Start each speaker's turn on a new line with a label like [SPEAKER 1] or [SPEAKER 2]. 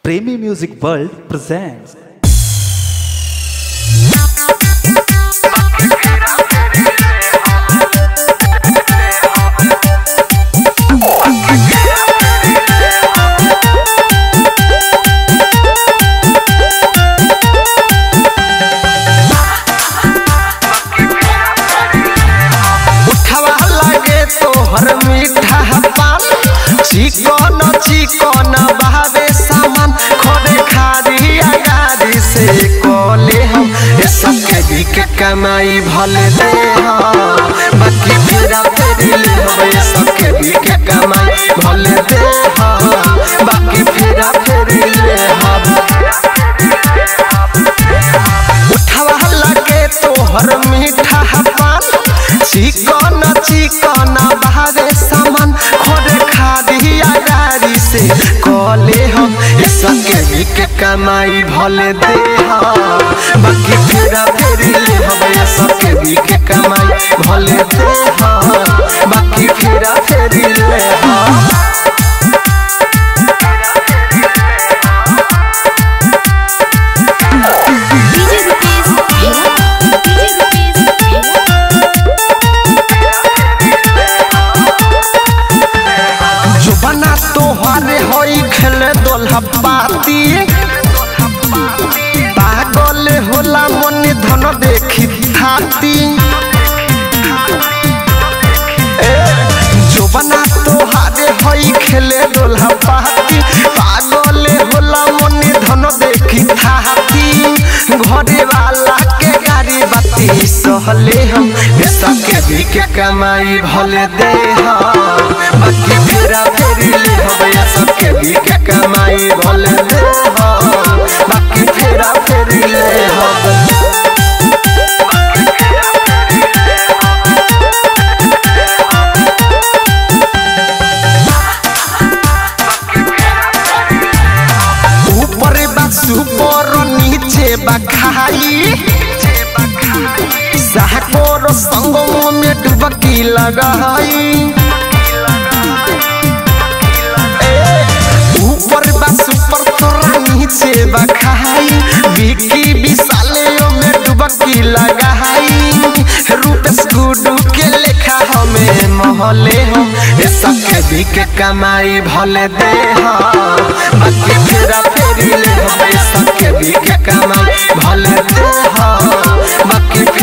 [SPEAKER 1] Premi Music World presents
[SPEAKER 2] उठवा लागे तोहर मीठा पान चिकन चिकन बहावे सामान खोदे खारी अगारी से कोले हम ये सब के भी के कमाई भले दे हम बाकी फिरा फेरी ले हम ये सब के भी के कमाई भले दे हम बाकी फिरा फेरी ले हम उठवा लागे तोहर मीठा पान चिकन चिकन बहावे सामान खोदे खादी अगारी से कले हम ये सबके भी के कमाई भले दे हम बाकी फेरा फेरी ले हम ये सबके भी के कमाई भले दे हम बाकी फेरा फेरी ले हम
[SPEAKER 3] डीजे रुपीस डीजे रुपीस
[SPEAKER 2] जो बना तोहरे होई खेले दोल्हा पाती पागल होला मन धन देखी थाती ए, जो बना तोहरे होई खेले दोल्हा पाती पागल होला मन धन देखी थाती घरे वाला के गाड़ी बाती सहले हम पैसा के भी के कमाई भले दे हम बाकी फेरा फेरी ले हम या सबके भी के कमाई भले दे हम बाकी फेरा फेरी ले हम ऊपर बा सुपर नीचे बा खाई साहकोर संग में डुबकी लगाई ए, ऊपर बा सुपर तोरा नीचे बा खाई बिकी विशाले में डुबकी लगाई रूपेश गुडू के लेखा हमें महले हम ये सबके भी के कमाई भले दे हम बाकी फेरा फेरी ले हम ये सबके भी के कमाई भले दे हम बाकी